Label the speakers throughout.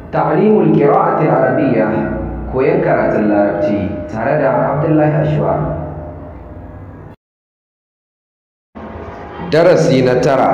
Speaker 1: ta'limul qira'ati arabiyya koyan karatun larabci tare da Abdullahi Ashwar darasi na tara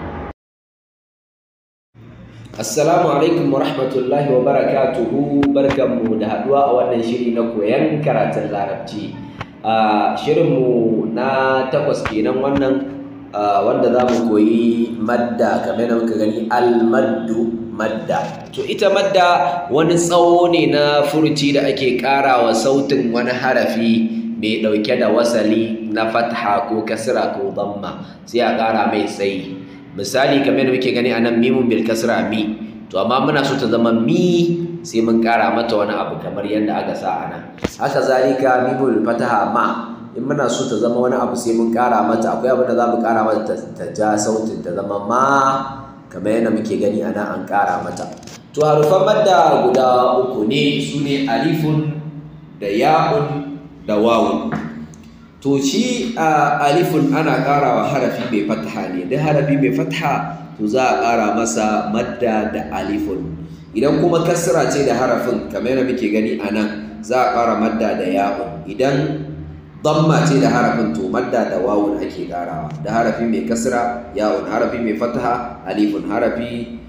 Speaker 1: Assalamu alaikum wa rahmatullahi wa barakatuhu barkanmu da haduwa a wannan shiri na koyan karatun larabci a shirinmu na takwas kenan wannan wanda za mu koyi madda kamar yadda muka gani almaddu madda to ita madda wani tsawo ne na furuci da ake ƙara wa sautin wani harafi mai ɗauke da wasali na fatha ko kasra ko damma sai a ƙara mai tsayi misali kamar yadda muke gani anan mimun bil kasra mi to amma muna so ta zama mi sai mun ƙara mata wani abu kamar yadda aka sa anan haka zalika mimun bil fataha ma in muna so ta zama wani abu sai mun ƙara mata akwai abin da za mu ƙara mata ta ja sautin ta zama ma kamar yadda muke gani a nan an ƙara mata to harufan madda guda uku ne su ne alifun da ya'un da wawun to shi a alifun ana ƙara wa harafi mai fataha ne duk harafi mai fataha to za a ƙara masa madda da alifun idan kuma kasra ce da harafin kamar yadda muke gani a nan za a ƙara madda da ya'un idan damma ce da harafin to madda da wawun ake karawa da harafi mai kasra yawun harafi mai fataha alifun harafi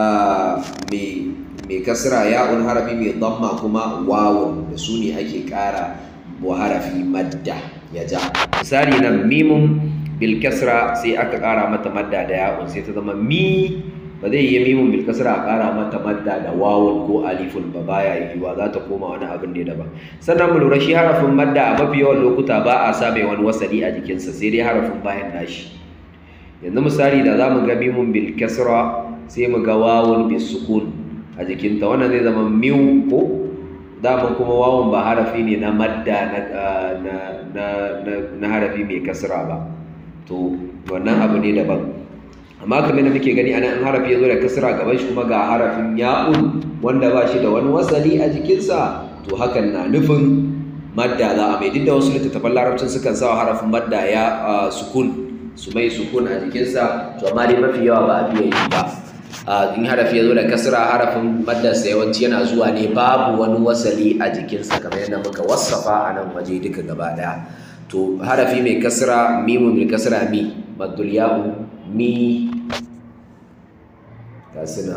Speaker 1: mai kasra yawun harafi mai damma kuma wawun da su ne ake kara wa harafi madda ya ja misali nan mimun bil kasra sai aka kara mata madda da yawun sai ta zama mi ba zai yi mimun bil kasra a kara mata madda da wawun ko alifun ba baya yiwuwa za ta koma wani abin ne daban sannan mu lura shi harafin madda a mafi yawan lokuta ba a sa mai wani wasali a jikinsa sai dai harafin bayan nashi yanzu misali da za mu ga mimun bil kasra sai mu ga wawun bil sukun a jikinta wannan zai zama miu ko dama kuma wawun ba harafi ne na madda na harafi mai kasra ba to wannan abu ne daban amma kamar da muke gani ana in harafi ya zo da kasra gaban shi kuma ga harafin ya'un wanda ba shi da wani wasali a jikinsa to hakan na nufin madda za a mai duk da wasu littattafan larabcin sukan sa harafin madda ya sukun su mai sukun a jikinsa to amma dai mafi yawa ba a biya yi ba in harafi ya zo da kasra harafin maddarsa yawanci yana zuwa ne babu wani wasali a jikinsa kamar yadda muka wasafa a nan waje duka gaba ɗaya to harafi mai kasra mimun mai kasra mi maddul ya'u mi ga suna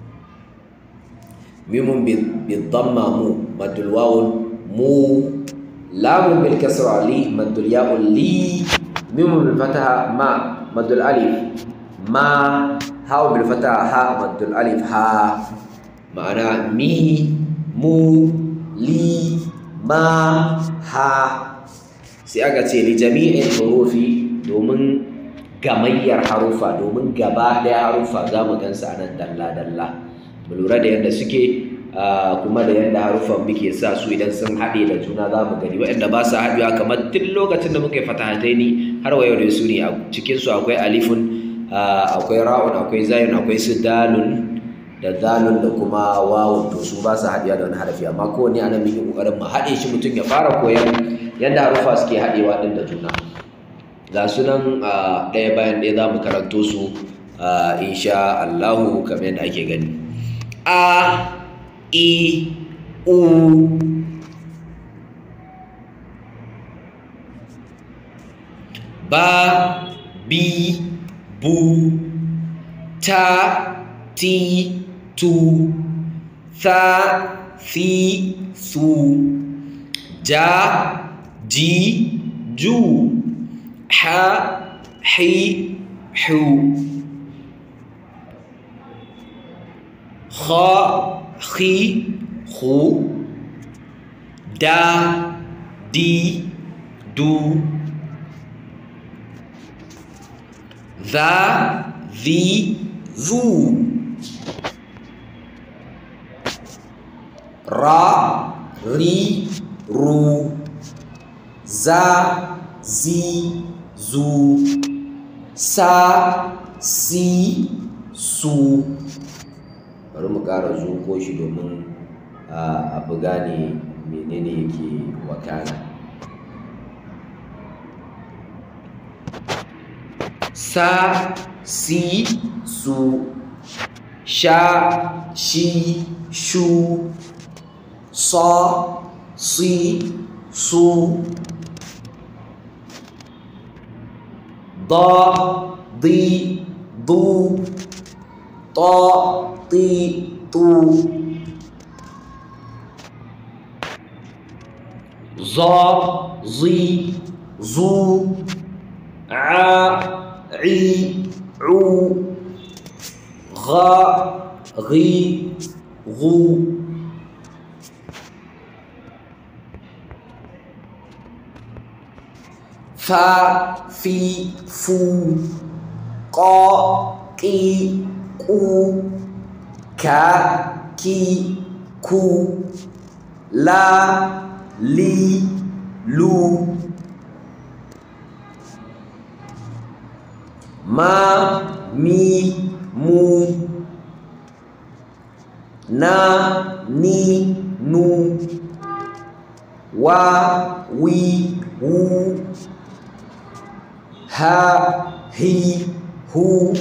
Speaker 1: mimun bidamma mu maddul wawun mu lamun bil kasra li maddul ya'un li mimun bil fataha ma maddul alif ma ha'u bil fataha ha maddul alif ha ma'ana mi mu li ma ha sai aka ce li jami'in hurufi domin gamayyar harufa domin gaba ɗaya harufa za mu gansa a nan dalla-dalla mu lura da yadda suke kuma da yadda harufan muke sa su idan sun haɗe da juna za mu gani waɗanda ba su haɗewa kamar tun lokacin da muka yi fatahataini har wa yau da su ne a cikinsu akwai alifun akwai ra'un akwai zayun akwai su dalun da dalun da kuma wawun to su ba su haɗewa da wani harafi amma kowane ana muke ƙoƙarin mu haɗe shi mutum ya fara koyan yadda harufa suke haɗewa ɗin da juna ga sunan ɗaya bayan ɗaya za mu karanto su insha Allahu kamar yadda ake gani a i u ba bi bu ta ti tu tha thi su ja ji ju ha hi hu kha khi khu da di du dha dhi zu ra ri ru za zi zu sa si su bari mu ƙara zuko shi domin a fi gane menene yake wakana sa si su sha shi shu sa si su da di du ta ti tu za zi zu a i u غا غي غو فا في فو قا قي قو كا كي كو لا لي لو ما مي mu na ni nu wa wi wu ha hi hu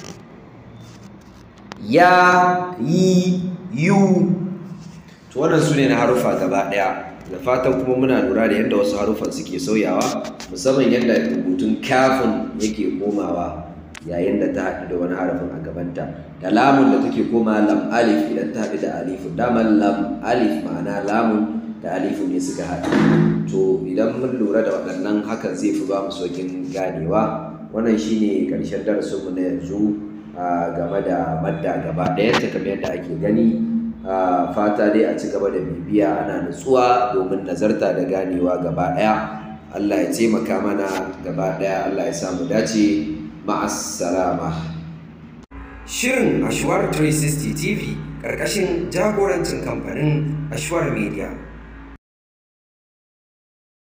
Speaker 1: ya yi yu to wannan su ne na harufa gaba ɗaya da fatan kuma muna lura da yadda wasu harufan suke sauyawa musamman yadda rubutun kafin yake komawa yayin da ta haɗu da wani harafin a gabanta da lamun da take koma lam alif idan ta haɗu da alifun daman lam alif ma'ana lamun da alifu ne suka haɗu to idan mun lura da waɗannan hakan zai fi ba mu saukin ganewa wannan shine ƙarshen darasinmu na yanzu game da madda gaba ɗayanta kamar yadda ake gani fata dai a ci gaba da bibiya ana nutsuwa domin nazarta da ganewa gaba ɗaya Allah ya taimaka mana gaba ɗaya Allah ya samu dace ma'assalama Shirin Ashwar 360 TV ƙarƙashin jagorancin kamfanin Ashwar Media